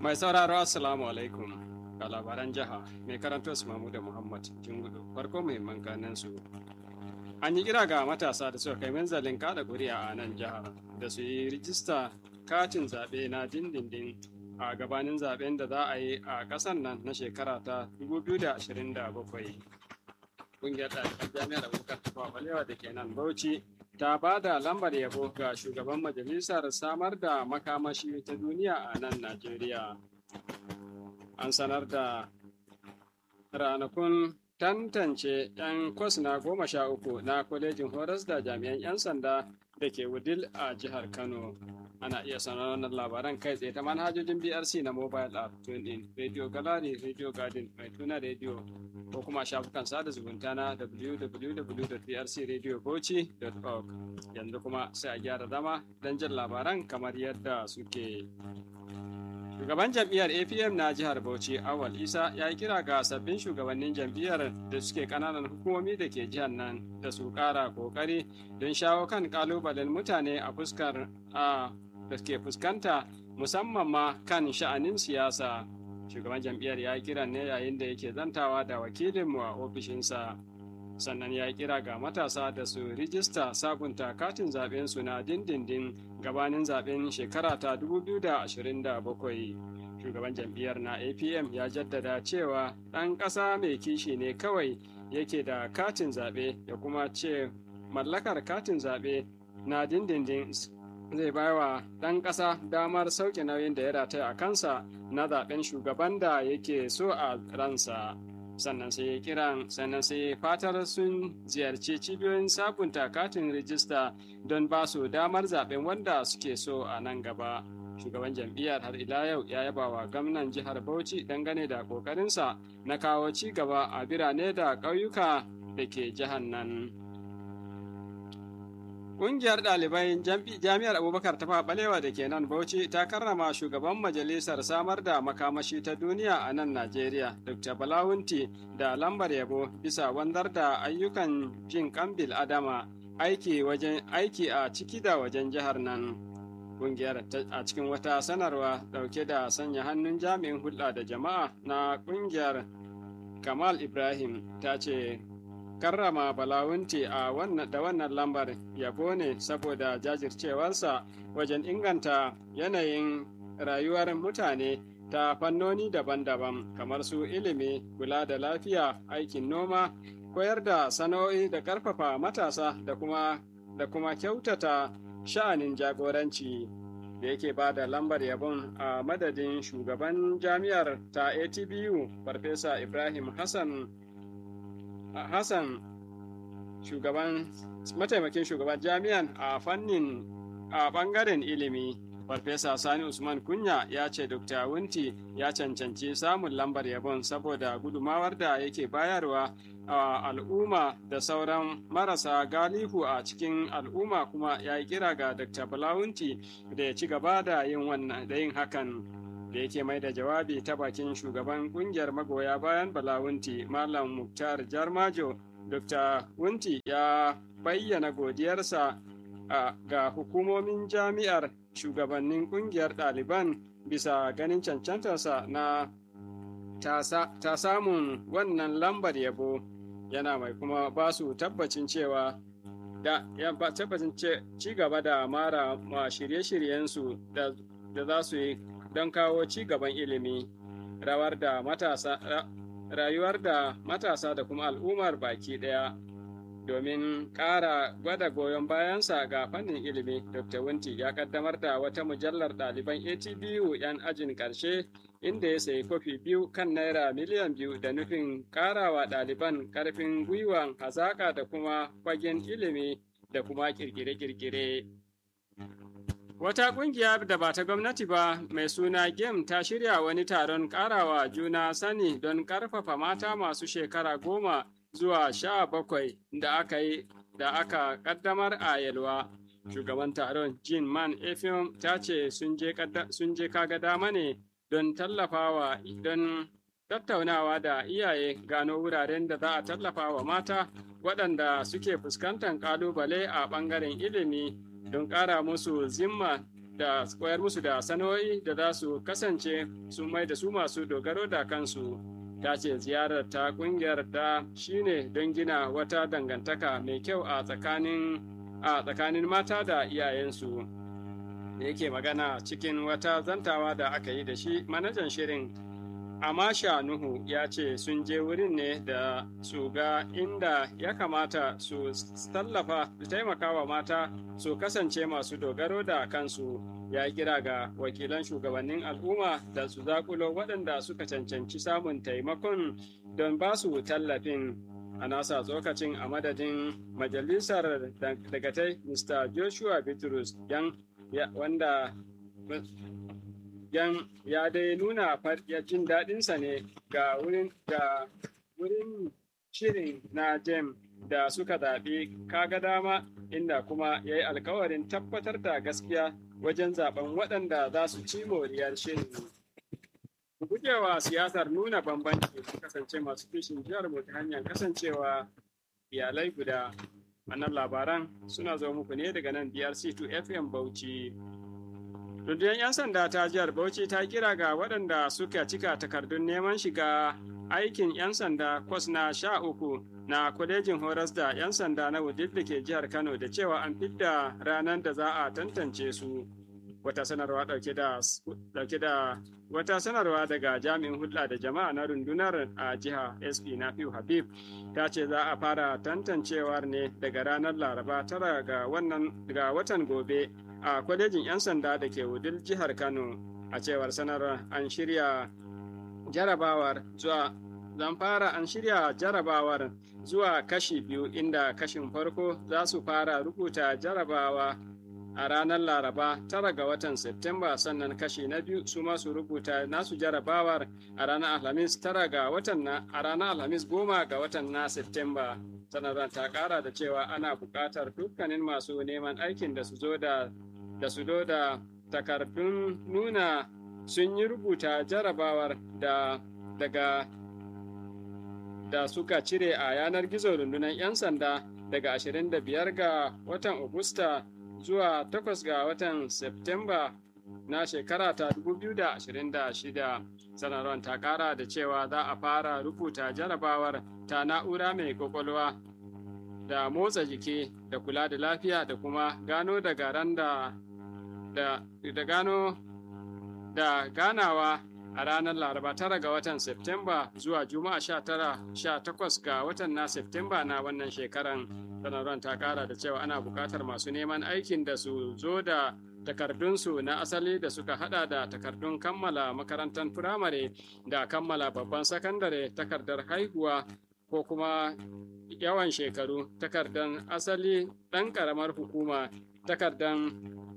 Mai sauraro Assalamu alaikum ga labaran jiha mai karanto su da Muhammad Jingudu farko muhimman kanan su. An yi kira ga matasa da suka kai manzalin kada kuri'a a nan jihar da su yi rijista katin zaɓe na dindindin a gabanin zaɓen da za a yi a ƙasar nan na shekara ta 2027. Ƙungiyar ɗaliban jami'ar Abubakar Tafawa Balewa da ke nan Bauchi ta ba da lambar yabo ga shugaban majalisar samar da makamashi ta duniya a nan Najeriya. An sanar da ranakun tantance 'yan kwas na goma sha uku na kwalejin horas da jami'an 'yan sanda da ke wudil a jihar Kano. Ana iya sanar wannan labaran kai tsaye ta manhajojin BRC na mobile app in Radio Gallery, Radio Garden, mai tuna radio ko kuma shafukan sada zumunta na www.brcradiobauchi.org. Yanzu kuma sai a gyara zama don jin labaran kamar yadda suke. Shugaban jam'iyyar APM na jihar Bauchi Awal Isa ya yi kira ga sabbin shugabannin jam'iyyar da suke kananan hukumomi da ke jihar nan da su kara kokari don shawo kan kalubalen mutane a fuskar a da ke fuskanta musamman ma kan sha'anin siyasa. Shugaban jam'iyyar ya yi kira ne yayin da yake zantawa da wakilinmu a ofishinsa. Sannan ya yi kira ga matasa da su rijista sabunta katin zaben su na dindindin gabanin zaben shekara ta 2027. Shugaban jam'iyyar na APM ya jaddada cewa ɗan ƙasa mai kishi ne kawai yake da katin zaɓe ya kuma ce mallakar katin zaɓe na dindindin zai bai wa ɗan ƙasa damar sauke nauyin da ya rataya a kansa na zaɓen shugaban da yake so a ransa. sannan sai kiran sannan sai fatar sun ziyarci cibiyoyin sabunta katin rijista don ba su damar zaben wanda suke so a nan gaba shugaban jam'iyyar har ila yau ya yaba wa gwamnan jihar bauchi dangane da kokarinsa na kawo ci gaba a birane da ƙauyuka da ke jihar nan Ƙungiyar ɗalibai jami'ar Abubakar ta Balewa da ke nan Bauchi ta karrama shugaban majalisar samar da makamashi ta duniya a nan Najeriya, Dr. Balawunti da lambar yabo bisa wanzar da ayyukan jin kambil Adama aiki wajen aiki a ciki da wajen jihar nan. Ƙungiyar a cikin wata sanarwa ɗauke da sanya hannun jami'in hulɗa da jama'a na ƙungiyar Kamal Ibrahim ta ce karrama balawunti a wannan da wannan lambar yabo ne saboda jajircewarsa wajen inganta yanayin rayuwar mutane ta fannoni daban-daban kamar su ilimi kula da lafiya aikin noma koyar da sana'o'i da ƙarfafa matasa da kuma da kuma kyautata sha'anin jagoranci da yake ba da lambar yabon a madadin shugaban jami'ar ta atbu farfesa ibrahim hassan Hassan shugaban mataimakin shugaban jami'an a fannin a bangaren ilimi Farfesa Sani Usman Kunya ya ce Dr. Wunti ya cancanci samun lambar yabon saboda gudumawar da yake bayarwa a al'umma da sauran marasa galihu a cikin al'umma kuma ya yi kira ga Dr. Balawunti da ya ci gaba da yin hakan. da yake mai da jawabi ta bakin shugaban kungiyar magoya bayan balawunti malam muktar jarmajo dr wunti ya bayyana godiyarsa ga hukumomin jami'ar shugabannin kungiyar ɗaliban bisa ganin cancantarsa na ta samun wannan lambar yabo yana mai kuma ba su tabbacin cewa da ya tabbacin ci gaba da mara ma shirye-shiryensu da za su yi don kawo ci gaban ilimi rawar da matasa rayuwar da matasa da kuma al'ummar baki ɗaya domin ƙara gwada goyon bayansa ga fannin ilimi dr wunti ya kaddamar da wata mujallar ɗaliban atbu 'yan ajin ƙarshe inda ya sayi kofi biyu kan naira miliyan biyu da nufin ƙarawa ɗaliban ƙarfin gwiwan hazaƙa da kuma fagen ilimi da kuma ƙirƙire-ƙirƙire Wata ƙungiya da ba ta gwamnati ba mai suna GEM ta shirya wani taron ƙarawa juna sani don ƙarfafa mata masu shekara goma zuwa sha bakwai da aka yi da aka ƙaddamar a Yalwa. Shugaban taron Jean Man Efim ta ce sun je kaga dama ne don tallafawa don tattaunawa da iyaye gano wuraren da za a tallafa wa mata waɗanda suke fuskantar ƙalubale a ɓangaren ilimi don ƙara musu zimma da koyar musu da sana'o'i da za su kasance sun mai da su masu dogaro da kansu ta ce ziyarar ta kungiyar ta shine don gina wata dangantaka mai kyau a tsakanin a tsakanin mata da iyayensu da yake magana cikin wata zantawa da aka yi da shi manajan shirin Amasha Nuhu ya ce sun je wurin ne da su ga inda ya kamata su tallafa da taimakawa mata su kasance masu dogaro da kansu ya kira ga wakilan shugabannin al'umma da su zakulo waɗanda suka cancanci samun taimakon don ba su tallafin a nasa tsokacin a madadin majalisar dagatai Mr. Joshua Bitrus yan wanda yan ya dai nuna ya jin daɗinsa ne ga wurin ga wurin shirin na jem da suka zaɓi kaga dama inda kuma ya yi alkawarin tabbatar da gaskiya wajen zaben waɗanda za su ci moriyar shirin. gujewa siyasar nuna bambanci su kasance masu kishin jihar mu ta hanyar kasancewa iyalai guda wannan labaran suna zo muku ne daga nan DRC2 FM Bauchi. Rundunar 'yan sanda ta jihar Bauchi ta kira ga waɗanda suka cika takardun neman shiga aikin 'yan sanda kwas na sha uku na kwalejin horas da 'yan sanda na wudil da ke jihar Kano da cewa an fidda ranar da za a tantance su. Wata sanarwa ɗauke da da wata sanarwa daga jami'in hulɗa da jama'a na rundunar a jiha SP Nafiu Habib ta ce za a fara tantancewar ne daga ranar Laraba tara ga wannan ga watan gobe a kwalejin 'yan sanda da ke wudil jihar Kano a cewar sanarwar an shirya jarabawar zuwa zan fara an shirya jarabawar zuwa kashi biyu inda kashin farko za su fara rubuta jarabawa a ranar laraba tara ga watan Septemba sannan kashi na biyu su masu rubuta nasu jarabawar a ranar alhamis tara ga watan na a ranar alhamis goma ga watan na Septemba sanarwar ta kara da cewa ana buƙatar dukkanin masu neman aikin da su zo da da su da takardun nuna sun yi rubuta jarabawar da daga da suka cire a yanar gizo rundunar 'yan sanda daga 25 ga watan Agusta zuwa 8 ga watan Septemba na shekara ta 2026 sanarwar ta kara da cewa za a fara rubuta jarabawar ta na'ura mai kwakwalwa da motsa jiki da kula da lafiya da kuma gano daga ran da da gano da ganawa a ranar laraba tara ga watan Septemba zuwa juma'a sha tara sha takwas ga watan na Septemba na wannan shekaran sanarwar ta kara da cewa ana buƙatar masu neman aikin da su zo da takardunsu na asali da suka hada da takardun kammala makarantar firamare da kammala babban sakandare takardar haihuwa ko kuma yawan shekaru takardar asali ɗan ƙaramar hukuma takardun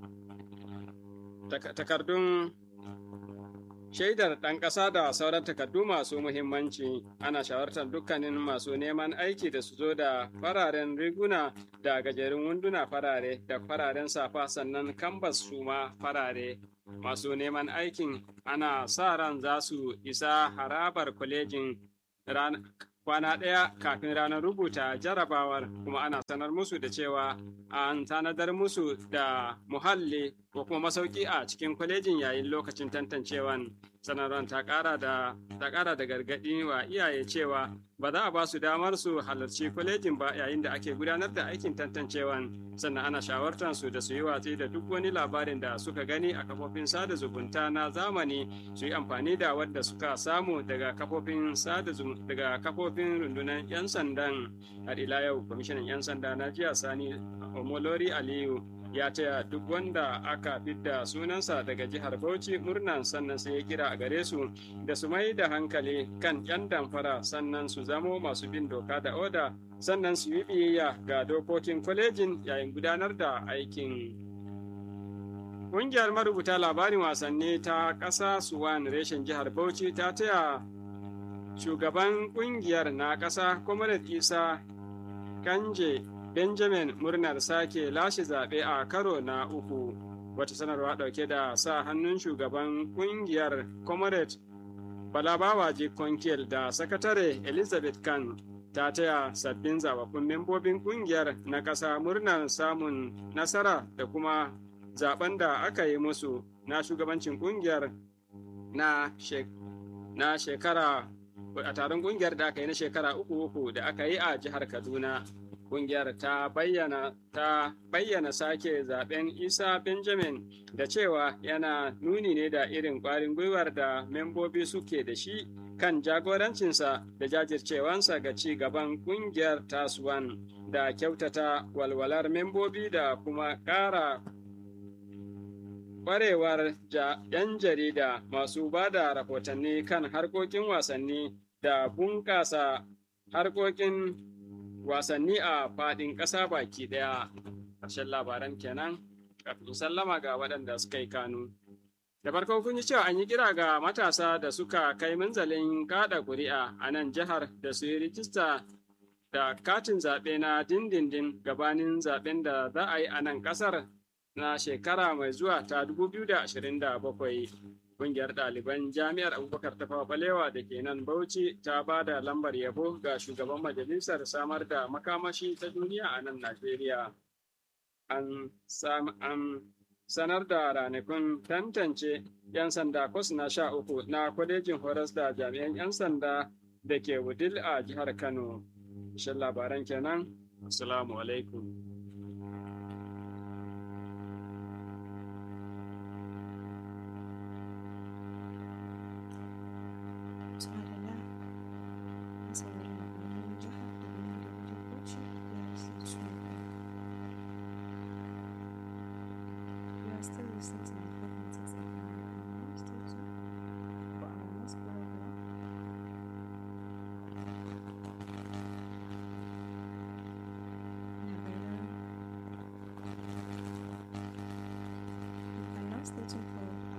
takardun shaidar ɗan ƙasa da sauran takardu masu muhimmanci ana shawartar dukkanin masu neman aiki da su zo da fararen riguna da gajerun wunduna farare da fararen safa sannan kambas su ma farare masu neman aikin ana sa ran za su isa harabar kwalejin kwana ɗaya kafin ranar rubuta jarabawar kuma ana sanar musu da cewa an tanadar musu da muhalli ko kuma masauki a cikin kwalejin yayin lokacin tantancewan sanarwar ta ƙara da ta ƙara da gargaɗi wa iyaye cewa ba za a ba su damar su halarci kwalejin ba yayin da ake gudanar da aikin tantancewan sannan ana shawartar su da su yi watsi da duk wani labarin da suka gani a kafofin sada zumunta na zamani su yi amfani da wadda suka samu daga kafofin sada daga kafofin rundunar 'yan sandan har ila yau kwamishinan 'yan sanda na jiya sani omolori aliyu ya taya duk wanda aka fidda sunansa daga jihar Bauchi murnan sannan sai ya kira a gare su da su mai da hankali kan 'yan damfara sannan su zamo masu bin doka da oda sannan su yi biyayya ga dokokin kwalejin yayin gudanar da aikin. Ƙungiyar marubuta labarin wasanni ta ƙasa Suwan reshen jihar Bauchi ta taya shugaban ƙungiyar na ƙasa Comrade Isa Kanje Benjamin murnar sake lashe zaɓe a karo na uku. Wata sanarwa ɗauke da sa hannun shugaban ƙungiyar Comrade Balabawaji Konkel da sakatare Elizabeth Khan ta taya sabbin zababbun membobin ƙungiyar na ƙasa murnar samun nasara da kuma zaben da aka yi musu na shugabancin kungiyar na, na shekara a taron kungiyar da aka yi na shekara uku uku da aka yi a jihar Kaduna. Kungiyar ta bayyana ta bayyana sake zaben Isa Benjamin da cewa yana nuni ne da irin ƙwarin gwiwar da membobi suke da shi kan jagorancinsa da jajircewansa ga ci gaban kungiyar tasuwan da kyautata walwalar membobi da kuma ƙara ƙwarewar ‘yan jarida masu ba da rahotanni kan harkokin wasanni da bunƙasa harkokin wasanni a faɗin ƙasa baki ɗaya. Ƙarshen labaran kenan kafin sallama ga waɗanda suka yi kanu. Da farko kun ji cewa an yi kira ga matasa da suka kai munzalin kaɗa ƙuri'a a nan jihar da su yi rijista da katin zaɓe na dindindin gabanin zaɓen da za a yi a nan ƙasar na shekara mai zuwa ta 2027. Ƙungiyar ɗaliban jami'ar Abubakar Tafawa Balewa da ke nan Bauchi ta ba da lambar yabo ga shugaban majalisar samar da makamashi ta duniya a nan Najeriya. An sanar da ranakun tantance 'yan sanda kwas na sha uku na kwalejin horas da jami'an 'yan sanda da ke wudil a jihar Kano. Shin labaran kenan? Assalamu alaikum.